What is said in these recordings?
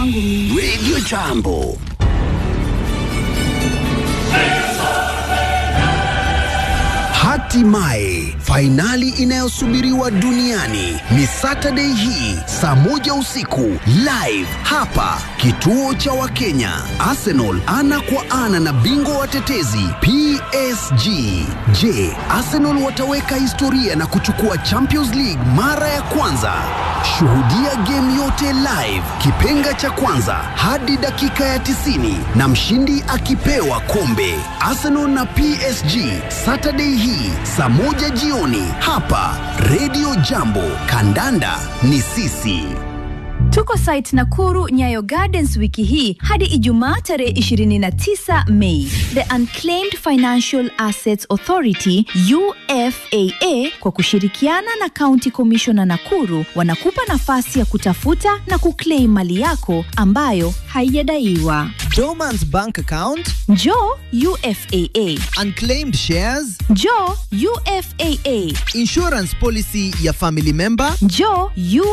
kwangu mimi. Radio Jambo. Hatimaye fainali inayosubiriwa duniani ni Saturday hii saa moja usiku live hapa kituo cha Wakenya. Arsenal ana kwa ana na bingwa watetezi PSG. Je, Arsenal wataweka historia na kuchukua Champions League mara ya kwanza? Shuhudia game yote live, kipenga cha kwanza hadi dakika ya 90 na mshindi akipewa kombe. Arsenal na PSG Saturday hii saa moja jioni hapa Radio Jambo. Kandanda ni sisi. Tuko site Nakuru Nyayo Gardens wiki hii hadi Ijumaa tarehe 29 Mei. The Unclaimed Financial Assets Authority UFAA kwa kushirikiana na County Commissioner Nakuru wanakupa nafasi ya kutafuta na kuclaim mali yako ambayo haijadaiwa. Dormant bank account, Njoo UFAA. unclaimed shares, Njoo UFAA. insurance policy ya family member. Njoo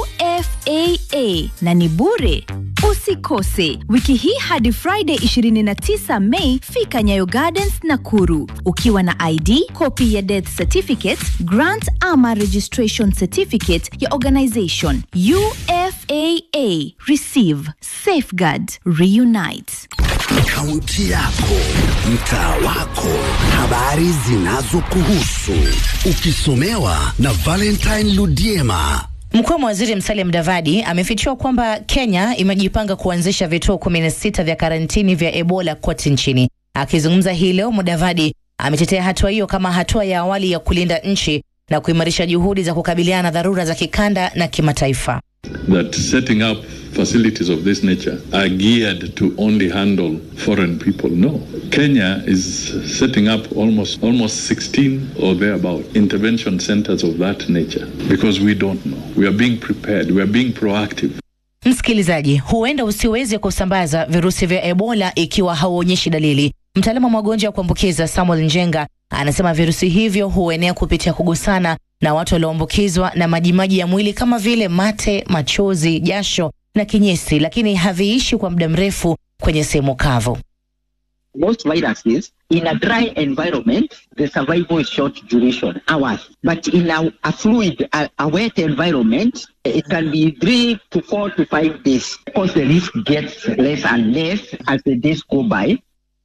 UFAA na ni bure. Usikose wiki hii hadi Friday 29 Mei, fika Nyayo Gardens Nakuru ukiwa na ID, copy ya death certificate, grant ama registration certificate ya organization. UFAA receive, safeguard, reunite. Kaunti yako, mtaa wako, habari zinazokuhusu, ukisomewa na Valentine Ludiema. Mkuu wa waziri Musalia Mudavadi amefichua kwamba Kenya imejipanga kuanzisha vituo 16 vya karantini vya Ebola kote nchini. Akizungumza hii leo, Mudavadi ametetea hatua hiyo kama hatua ya awali ya kulinda nchi na kuimarisha juhudi za kukabiliana na dharura za kikanda na kimataifa. that setting up facilities of this nature are geared to only handle foreign people. No. Kenya is setting up almost almost 16 or thereabout intervention centers of that nature because we don't know. We are being prepared. We are being proactive. Msikilizaji, huenda usiweze kusambaza virusi vya Ebola ikiwa hauonyeshi dalili. Mtaalamu wa magonjwa ya kuambukiza Samuel Njenga anasema virusi hivyo huenea kupitia kugusana na watu walioambukizwa na majimaji ya mwili kama vile mate, machozi, jasho na kinyesi, lakini haviishi kwa muda mrefu kwenye sehemu kavu. most viruses in a dry environment the survival is short duration hours but in a, a fluid a, a wet environment it can be three to four to five days because the risk gets less and less as the days go by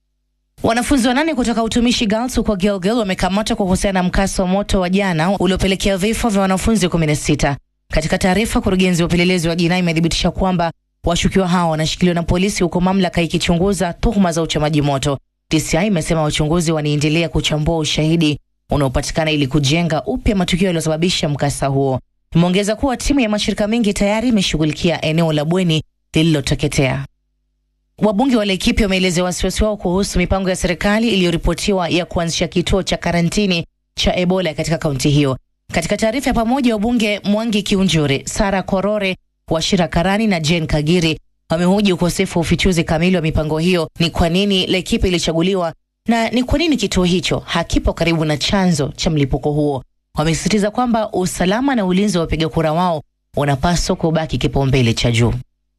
Wanafunzi wanane kutoka utumishi Girls huko Gilgil wamekamatwa kwa kuhusiana na mkasa wa moto wa jana uliopelekea vifo vya wanafunzi 16. Katika taarifa, kurugenzi wa upelelezi wa jinai imethibitisha kwamba washukiwa hao wanashikiliwa na polisi huku mamlaka ikichunguza tuhuma za uchamaji moto. DCI imesema wachunguzi wanaendelea kuchambua ushahidi unaopatikana ili kujenga upya matukio yaliyosababisha mkasa huo. Imeongeza kuwa timu ya mashirika mengi tayari imeshughulikia eneo la bweni lililoteketea. Wabunge wa Laikipia wameelezea wasiwasi wao kuhusu mipango ya serikali iliyoripotiwa ya kuanzisha kituo cha karantini cha Ebola katika kaunti hiyo. Katika taarifa ya pamoja, wabunge Mwangi Kiunjure, Sara Korore, Washira Karani na Jane Kagiri wamehoji ukosefu wa ufichuzi kamili wa mipango hiyo, ni kwa nini Laikipia ilichaguliwa na ni kwa nini kituo hicho hakipo karibu na chanzo cha mlipuko huo. Wamesisitiza kwamba usalama na ulinzi wa wapiga kura wao unapaswa kubaki kipaumbele cha juu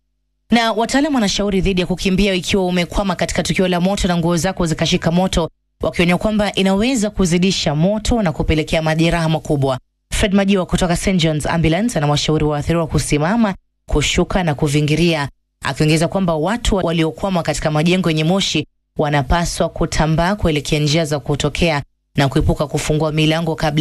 na wataalamu wanashauri dhidi ya kukimbia ikiwa umekwama katika tukio la moto na nguo zako zikashika moto, wakionya kwamba inaweza kuzidisha moto na kupelekea majeraha makubwa. Fred Majiwa kutoka St John's Ambulance anawashauri waathiriwa kusimama, kushuka na kuvingiria, akiongeza kwamba watu waliokwama katika majengo yenye moshi wanapaswa kutambaa kuelekea njia za kutokea na kuepuka kufungua milango kabla